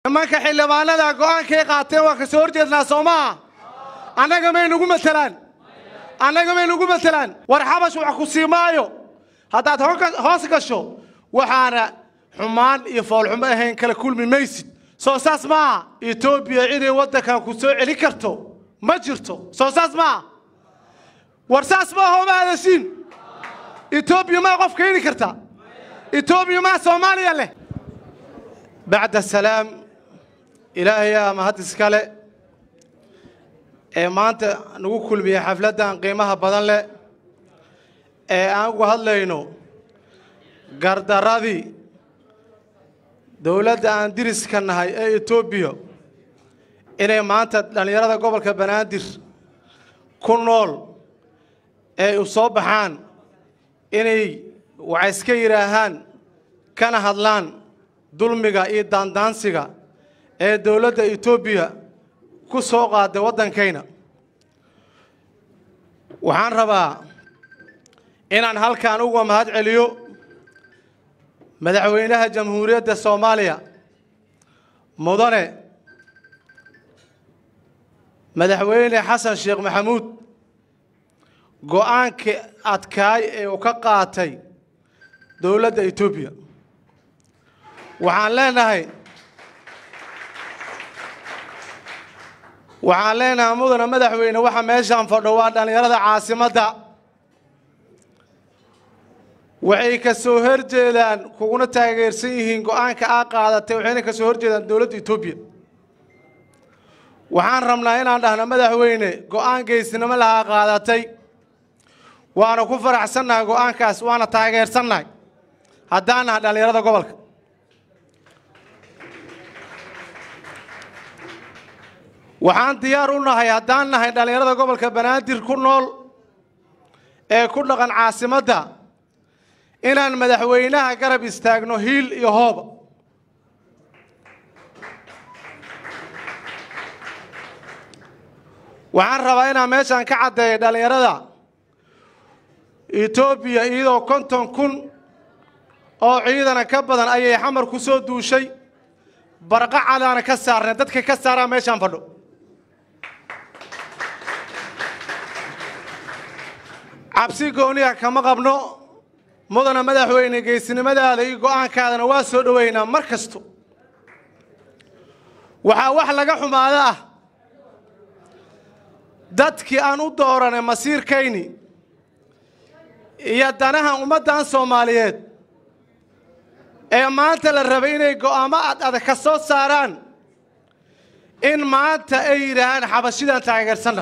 nimanka xildhibaanada go'aankay qaateen waa ka soo horjeednaa soo maaha annaga may nagu matelaan annaga may nagu matelaan war xabash wax ku sii maayo haddaad hoga- hoos gasho waxaana xumaan iyo foolxumo ahayn kala kulmi maysid soo saas maaha etoobiya inay waddankan ku soo celin karto ma jirto soo saas maaha war saas maaha oma hadashiin etoobiya maa qof keeni karta etoobiya maa soomaaliya leh bacda salaam ilaahayaa mahad iskale ee maanta nagu kulmiyey xafladdan qiimaha badan leh ee aan uga hadlayno gardaradii dowladda aan diriska nahay ee etoobiya inay maanta dhallinyarada gobolka banaadir ku nool ee u soo baxaan inay waxay iska yidhaahaan kana hadlaan dulmiga iyo daandaansiga ee dowladda etoobiya ku soo qaaday waddankayna waxaan rabaa inaan halkan uga mahad celiyo madaxweynaha jamhuuriyadda soomaaliya mudane madaxweyne xasan sheekh maxamuud go'aankii adkaay ee uu ka qaatay dowladda etoobiya waxaan leenahay waxaan leenahay mudane madaxweyne waxa meeshaan fadho waa dhallinyarada caasimadda waxay ka soo horjeedaan kuguna taageersan yihiin go'aanka aa qaadatay waxayna ka soo horjeedaan dowladda etoobiya waxaan rabnaa inaan dhahno madaxweyne go'aan geesinimo lahaa qaadatay waana ku faraxsannahay go'aankaas waana taageersannahay haddaan nahay dhallinyarada gobolka waxaan diyaar u nahay haddaan nahay dhallinyarada gobolka banaadir ku nool ee ku dhaqan caasimadda inaan madaxweynaha garab istaagno hiil iyo hooba waxaan rabaa inaan meeshaan ka caddeeyo dhallinyarada etoobiya iyadoo konton kun oo ciidana ka badan ayay xamar ku soo duushay barqa cadaana ka saarnay dadka ka saaraa meeshaan fadho cabsi gooniya kama qabno mudana madaxweyne geesinimadaada iyo go'aankaadana waa soo dhoweynaa mar kasto waxaa wax laga xumaado ah dadkii aan u dooranay masiirkayni iyo danaha ummaddan soomaaliyeed ee maanta la rabay inay go'aamo ad adag ka soo saaraan in maanta ay yidhaahaan xabashidan taageersanna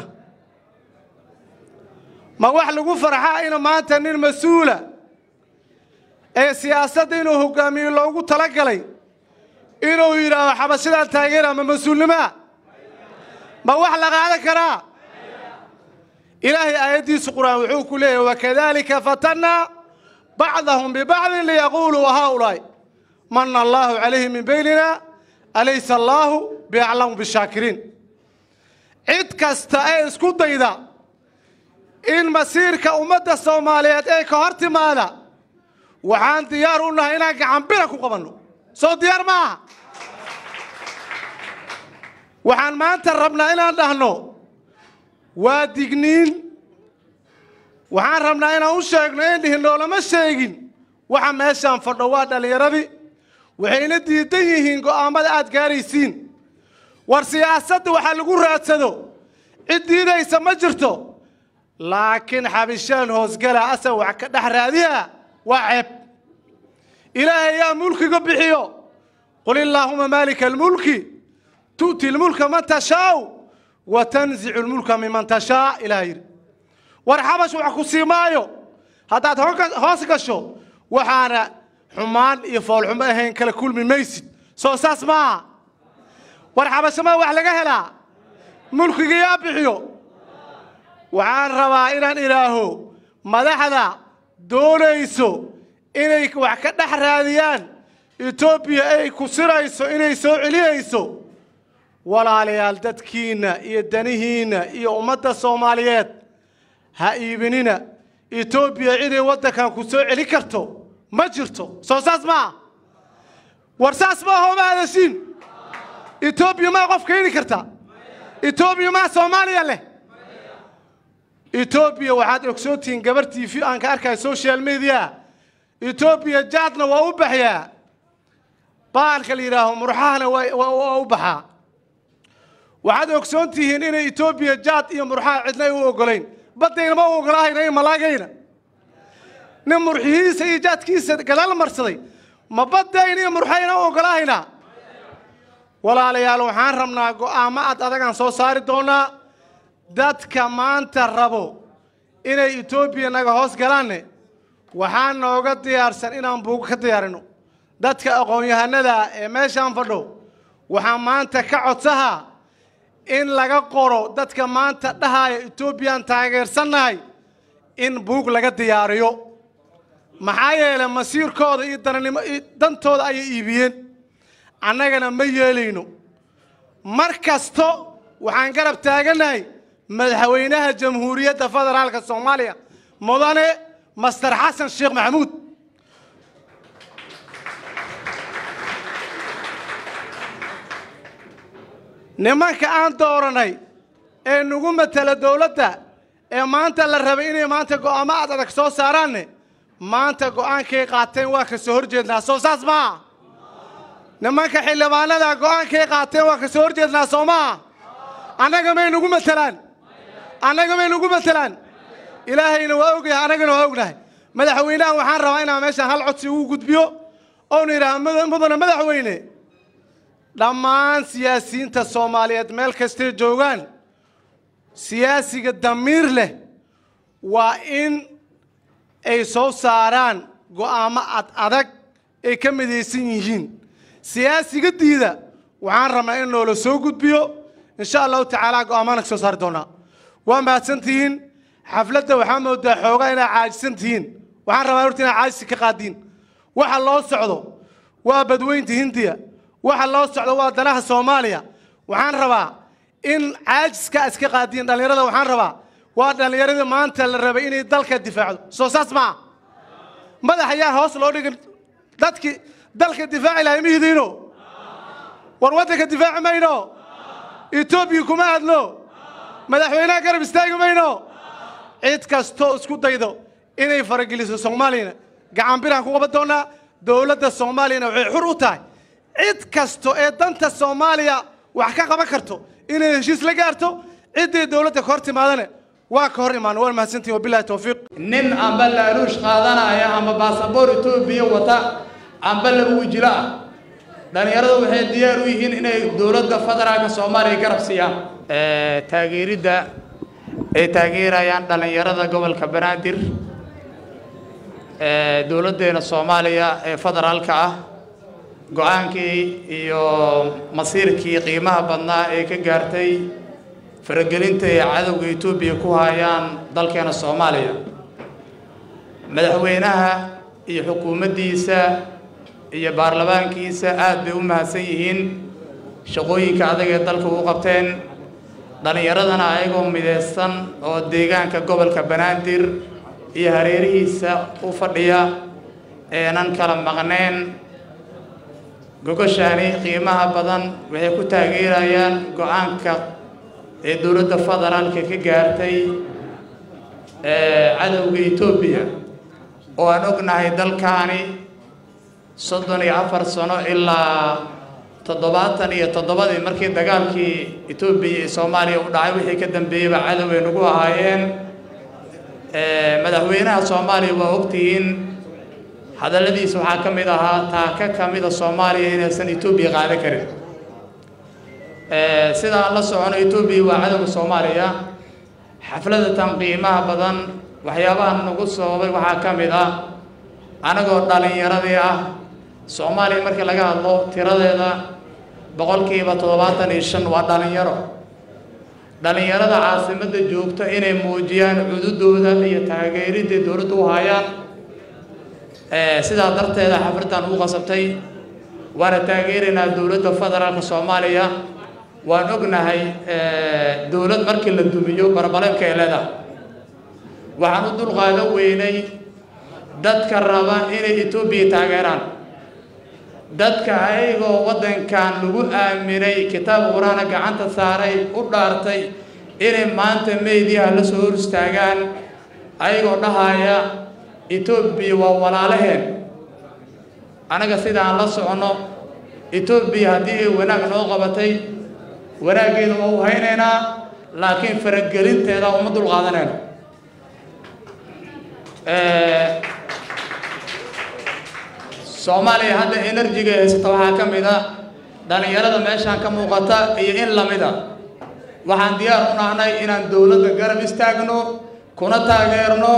ma wax lagu farxaa in maanta nin mas-uula ee siyaasadda inuu hogaamiyo loogu talagalay inuu yidhaaho xabashidan taageera ma mas-uulnimaa ma wax la qaadan karaa ilaahay aayaddiisu qur'aan wuxuu ku leeyahy wakadalika fatannaa bacdahum bibacdin liyaquuluu haulaa'i mana allaahu calayhim min baynina alaysa allaahu biaclamu bishaakiriin cid kasta ee isku dayda in masiirka ummadda soomaaliyeed ee ka hor timaada waxaan diyaar u nahay inaan gacanbira ku qabanno soo diyaar ma aha waxaan maanta rabnaa inaan dhahno waa digniin waxaan rabnaa inaan u sheegno in dhihin loolama sheegin waxa meeshaan fadho waa dhallinyaradii waxayna diidan yihiin go'aammada aad gaaraysiin war siyaasadda waxaa lagu raadsado cid diidaysa ma jirto laakiin xabishaan hoosgala asa wax ka dhex raadiya waa ceeb ilaahay yaa mulkiga bixiyo qul illaahuma maalika almulki tu'ti lmulka man tashaau wa tanzicu lmulka miman tashaa ilaah yidhi war xabash wax ku sii maayo haddaad hoga- hoos gasho waxaana xumaan iyo foolxumo ahayn kala kulmi maysid soo saas maaha war xabashamaa wax laga helaa mulkiga yaa bixiyo waxaan rabaa inaan idhaaho madaxda doonayso inay wax ka dhex raadiyaan etoobiya ay ku sirayso inay soo celiyayso walaalayaal dadkiinna iyo danihiinna iyo ummadda soomaaliyeed ha iibinina etoobiya inay waddankan ku soo celin karto ma jirto soo saas maaha war saas maaha oma hadashiin etoobiya maa qof keeni karta etoobiya maa soomaaliya leh etoobiya waxaad ogsoontihiin gabar t v aan ka arkaya social media etoobiya jaadna waa u baxyaa baalka la yidhaaho murxahana waa u baxaa waxaad ogsoon tihiin inay etoobiya jaad iyo murxaha cidna ay u ogolayn baddayna ma u ogolaahayna iyo malaagayna nin murxihiisa iyo jaadkiisa gadaal marsaday ma baddayna iyo murxayna u ogolaahaynaa walaalayaal waxaan rabnaa go'aamo ad adagaan soo saari doonaa dadka maanta rabo inay etoobiya naga hoos galaanne waxaa nooga diyaarsan inaan buugo ka diyaarino dadka aqoon-yahanada ee meeshaan fadho waxaa maanta ka codsahaa in laga qoro dadka maanta dhahaya etoobiyaan taageersannahay in buug laga diyaariyo maxaa yeelay masiirkooda iyo dananimo dantooda ayay iibiyeen annagana ma yeelayno mar kasto waxaan garab taagannahay madaxweynaha jamhuuriyadda federaalka soomaaliya mudane master xasan sheekh maxamuud nimanka aan dooranay ee nagu matala dowladda ee maanta la rabay inay maanta go'aamo ad adag soo saaraanne maanta go'aankay qaateen waa ka soo hor jeednaa soo saas maa nimanka xildhibaanada go'aankay qaateen waa ka soo hor jeednaa soo maa annaga may nagu matelaan annaga may nagu matelaan ilaahayna waa ogyahay annagana waa ognahay madaxweynaha waxaan rabaa inaan meeshaan hal codsi ugu gudbiyo oonu yidhaha mudane madaxweyne dhammaan siyaasiyiinta soomaaliyeed meel kastay joogaan siyaasiga damiir leh waa in ay soo saaraan go'aamo ad adag ay ka midaysan yihiin siyaasiga diida waxaan rabnaa in loola soo gudbiyo insha allahu tacaala go'aamaan ka soo saari doonaa waa mahadsan tihiin xafladda waxaa moodaa xoogaa inaad caajisan tihiin waxaan rabaa horta inaad caajisi ka qaadiin waxa loo socdo waa badweynta hindiya waxa loo socdo waa danaha soomaaliya waxaan rabaa in caajiska iska qaadiin dhallinyarada waxaan rabaa waa dhallinyaradii maanta la rabay inay dalka difaacdo soo saas maa madax ayaa hoos loo dhigin dadkii dalka difaaci lahay mihidiino war waddanka difaaci mayno etoobiya kuma aadno madaxweynaha garab istaagi mayno cid kastoo isku daydo inay farageliso soomaaliyana gacan biraan ku qaban doonaa dowladda soomaaliyana waxay xur u tahay cid kasto ee danta soomaaliya wax ka qaban karto inay heshiis la gaarto ciddii dowladda ka hor timaadane waa ka hor imaan waa mahadsantihin wabilahi towfiiq nin amba laaluush qaadanaya ama baasaboor etoobiya wata amba laba wijilo ah dhallinyaradu waxay diyaar u yihiin inay dowladda federaalka soomaaliya garab siiyaan taageeridda ay taageerayaan dhallinyarada gobolka banaadir dowladdeena soomaaliya ee federaalka ah go-aankii iyo masiirkii qiimaha badnaa ee ka gaartay faragelinta ay cadowga etoobiya ku hayaan dalkeena soomaaliya madaxweynaha iyo xukuumaddiisa iyo baarlamaankiisa aad bay u mahadsan yihiin shaqooyinka adag ee dalka u qabteen dhallinyaradana ayagoo midaysan oo deegaanka gobolka banaadir iyo hareerihiisa u fadhiya eenan kala maqneen gogoshaani qiimaha badan waxay ku taageerayaan go-aanka ee dowladda federaalka ka gaartay cadowga etoobiya oo aan ognahay dalkaani soddon iyo afar sano ilaa toddobaatan iyo toddobadii markii dagaalkii etoobiya iyo soomaaliya u dhacay wixii ka dambeeyeyba cadow ay nagu ahaayeen madaxweynaha soomaaliya waa ogtihiin hadalladiisa waxaa ka mid ahaa taaka ka mida soomaaliya inaysan etoobiya qaadan karin sidaan la socono etoobiya waa cadowga soomaaliya xafladatan qiimaha badan waxyaabaha nagu sababay waxaa ka mid ah anagoo dhallinyaradii ah soomaaliya markii laga hadlo tiradeeda boqolkiiba toddobaatan iyo shan waa dhallinyaro dhallinyarada caasimadda joogta inay muujiyaan cududooda iyo taageeridday dowladda u hayaan sidaa darteeda xafladdan u qasabtay waana taageeraynaa dowladda federaalka soomaaliya waan ognahay dowlad markii la dumiyo barbaleemka ay leedahay waxaan u dulqaadan weynay dadka raba inay etoobiya taageeraan dadka ayagoo waddankan lagu aaminay kitaab qur-aana gacanta saaray u dhaartay inay maanta meediyaha la soo hor istaagaan ayagoo dhahaya etoobiya waa walaalaheen anaga sidaan la soconno etoobiya haddii ay wanaag noo qabatay wanaaggeeda waa u haynaynaa laakiin faragelinteeda uma dul qaadanayno soomaaliya hadda enerjiga haysata waxaa ka mid a dhallinyarada meeshaan ka muuqata iyo in lamida waxaan diyaar u nahnay inaan dowladda garab istaagno kuna taageerno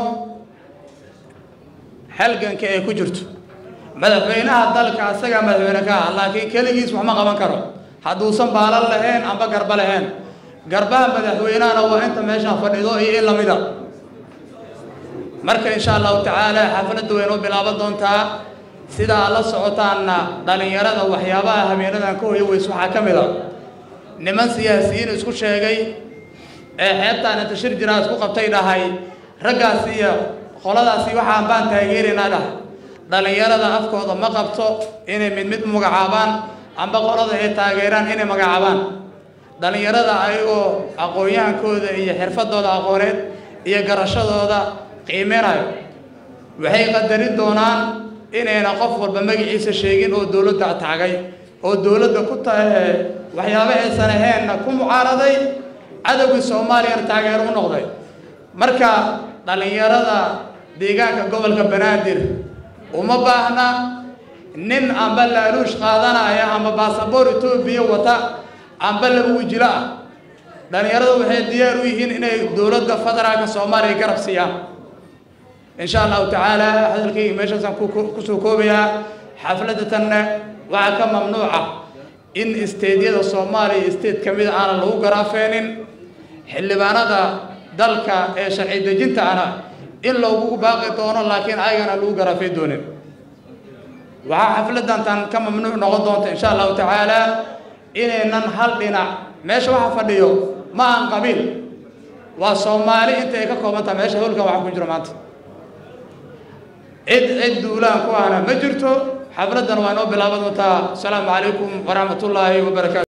halganka ay ku jirto madaxweynaha dalka asagaa madaxweyne ka ah laakiin keligiis wax ma qaban karo hadduusan baalan lahayn amba garba lahayn garbaha madaxweynahana waa inta meeshaan fadhido iyo in lamida marka insha allahu tacaala xafladda way noo bilaaban doontaa sida aad la socotaanna dhallinyarada waxyaabaha habeenadan ka hoyo weys waxaa ka mid a niman siyaasiyiin isku sheegay ee xeebtaan inta shir jiraa isku qabtay dhahay raggaas iyo qoladaasi waxaan baan taageeraynaa dhahay dhallinyarada afkooda ma qabto inay mid mid magacaabaan amba qolada ay taageeraan inay magacaabaan dhallinyarada ayagoo aqoon-yahankooda iyo xirfadooda aqooneed iyo garashadooda qiimeynayo waxay qadarin doonaan inayna qof walba magaciisa sheegin oo dowladda taagay oo dowladda ku tahe waxyaaba aysan aheenna ku mucaaraday cadowgii soomaaliyana taageero u noqday marka dhallinyarada deegaanka gobolka banaadir uma baahna nin amba laaluush qaadanaya amba baasaboor etoobiya wata amba laba wejilo ah dhallinyaradu waxay diyaar u yihiin inay dowladda federaalka soomaaliya garab siiyaan insha allahu tacaala hadalkayga meeshaasaan kusoo koobayaa xafladda tanna waxaa ka mamnuuca in isteedyada soomaaliya isteed ka mid aanan lagu garaafeenin xildhibaanada dalka ee sharci dejinta ana in loogu baaqi doono laakiin ayagana lagu garaafey doonin waxaa xafladdan tan ka mamnuuc noqon doonta insha allahu tacaala inaynan hal dhinac meesha waxa fadhiyo ma aan qabiil waa soomaali inta ay ka koobantaha meesha howlkan waxa ku jiro maanta cid cid duulaan ku ahna ma jirto xafladdan waa inoo bilaaban doontaa asalaamu calaykum waraxmat ullaahi wabarakaatu